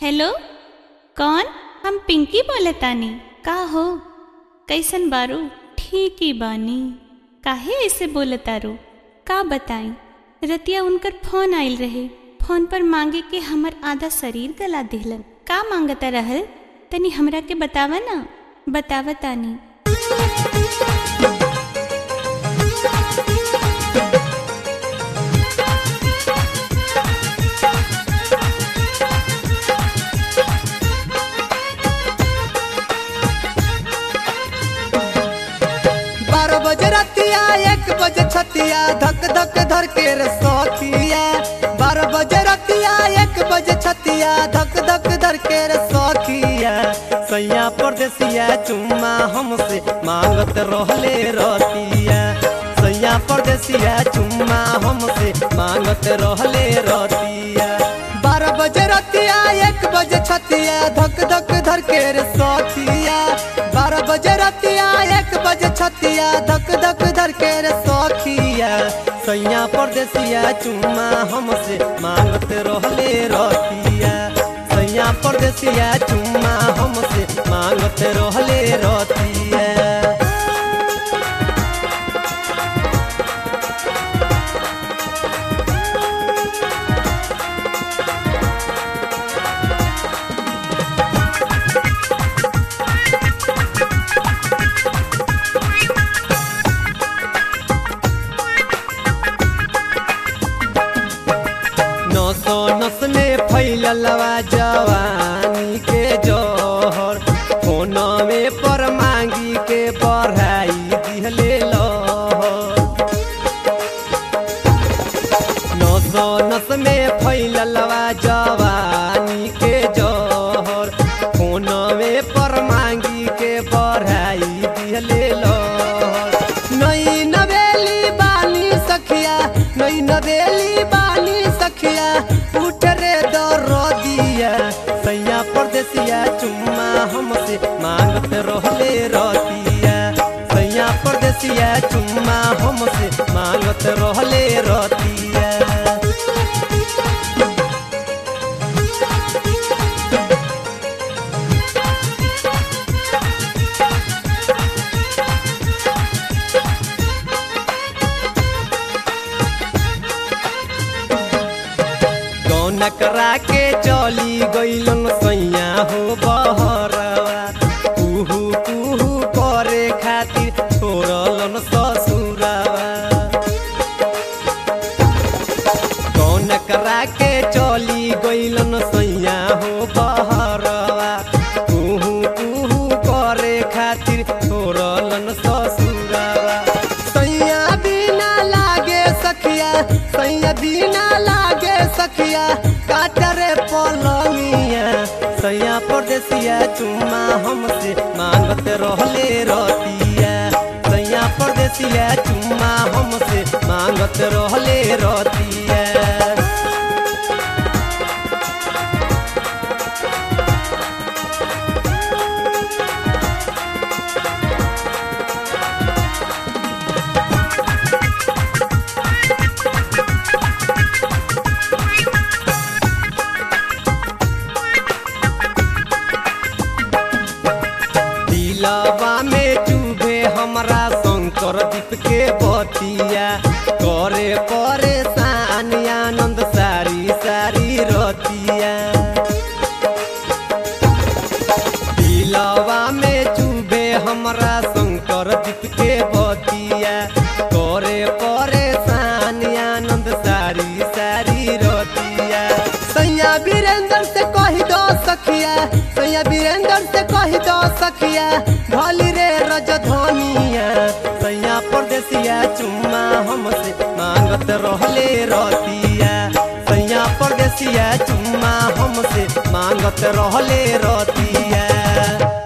hello कौन हम पिंकी बोलतानी का हो कैसन बारू ठीक ही बानी काहे ऐसे बोलतारू का बताई रतिया उनकर फोन आइल रहे फोन पर मांगे के हमर आधा शरीर गला दिहलन का मांगता रहल तनी हमरा के बतावा ना बतावतानी बारह बजे रतिया एक बजे छतिया धक धक धर के रे सौखिया बारह बजे रतिया एक बजे छतिया धक धक धर के रे सौखिया सैया परदेसिया चुम्मा हमसे मांगत रहले रतिया सैया परदेसिया चुम्मा हमसे मांगत रहले रतिया बारह बजे रतिया एक बजे छतिया धक धक धर के रे सौखिया बारह बजे रतिया एक बजे छतिया धक धक धर के रे सौखिया सैया परदेसिया चुम्मा हमसे मांगत रहले रतिया सैया परदेसिया चुम्मा हमसे मांगत रहले रतिया नसो नस में फैललवा जवानी के जोहर फोन में पर मांगी के बढ़ाई दिहले लहर नसो नस में फैललवा जवानी के जोहर फोन में पर मांगी के बढ़ाई दिहले लहर नई नवेली बानी सखिया नई नवेली बानी सखिया उठ रे दरो दिया सैया परदेसिया चुम्मा हमसे मांगत रहले रतिया सैया परदेसिया चुम्मा हमसे मांगत रहले रतिया गौन करा के चली गईलन सैया हो बहरवा कुहू कुहू करे खातिर छोड़लन ससुरवा गौन करा के चली गईलन सैया हो बहरवा कुहू कुहू करे खातिर छोड़लन ससुरवा सैया बिना लागे सखिया सैया बिना लागे सखिया काटरे पलंगिया सैया परदेसिया चुम्मा हमसे मांगत रहले रतिया सैया परदेसिया चुम्मा हमसे मांगत रहले रतिया दिलवा में चुभे हमरा शंकर दीप के बतिया करे परेशान आनंद सारी सारी रतिया दिलवा में चुभे हमरा शंकर दीप के बतिया करे परेशान आनंद सारी सारी रतिया सैया वीरेंद्र से कही दो सखिया सैया वीरेंद्र से कही दो सखिया भली रे रजधनिया सैया परदेसिया चुम्मा हमसे मांगत रहले रतिया सैया परदेसिया चुम्मा हमसे मांगत रहले रतिया